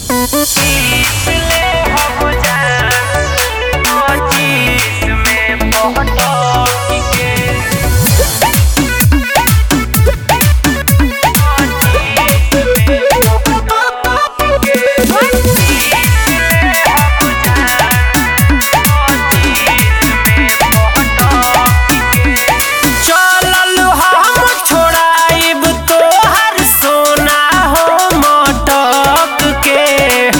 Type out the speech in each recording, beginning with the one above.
चलल हम छोड़ाइब तोहर सोना हो मटक के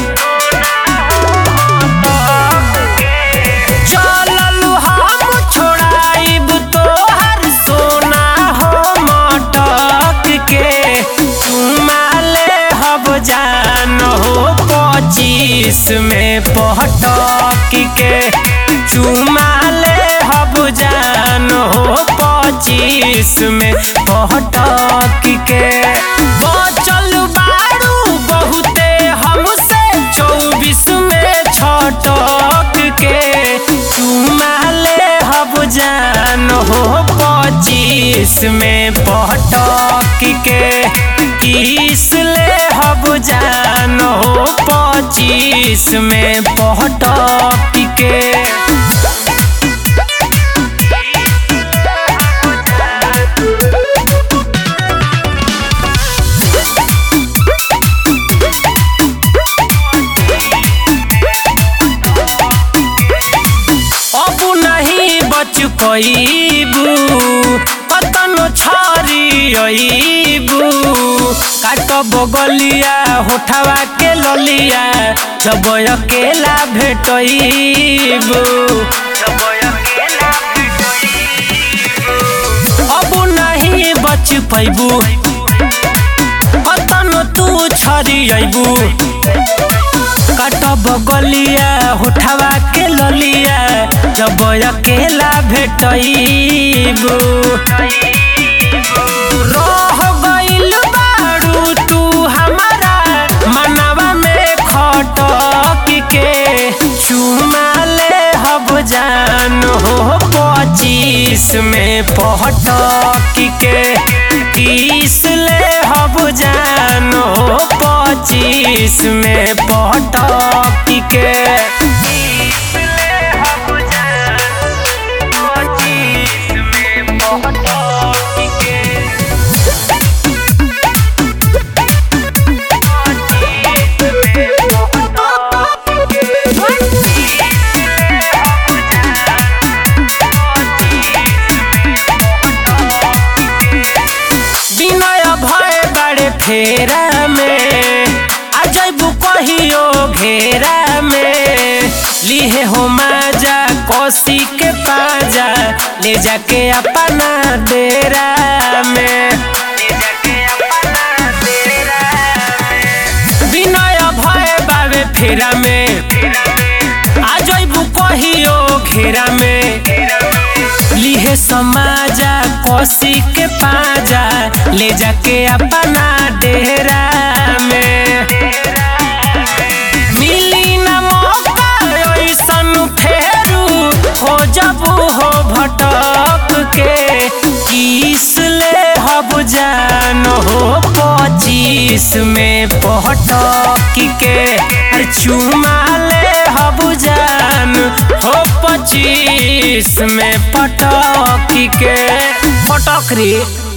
चलल हम छोड़ाइब तोहर सोना हो मटक के चुमा ले हब जान हो पच्चीस में पटक के चुमा ले हब जान हो पच्चीस में पटक के बचल बारू बहुते हमसे चौबीस में छटक के चुमा ले हब जान हो पच्चीस में पटक के किस ले हब जान हो पच्चीस में पटक के अब नहीं बच पैबू कतनो छरी अबू काट बगलिया होठवा के ललिया जब अकेला भेटबू अब नहीं बच पैबू कतनो तू छरी अबू काटब गलिया होठवा के ललिया जब अकेला भेटबू रह गइल बारू तू हमारा मनवा में खटक के चुमा ले हब जान हो पच्चीस में पटक के किस ले हब जान हो पच्चीस में पटक के विनय भय बड़े फेरा में आ जैबू कहियो घेरा में लिहे हो माजा कोसी के पाजा ले जाके अपना डेरा में विनय भय बाबे फेरा में आ जैबू कहियो घेरा में लिहे समाजा कोसी के पाजा ले जाके अपना डेरा में मिली न मौका ऐसन फेरू हो जबू हो भटक के किस ले हब जान हो पच्चीस में पटक के अरे चुमा ले हब जान हो पच्चीस में पटक के पटक रे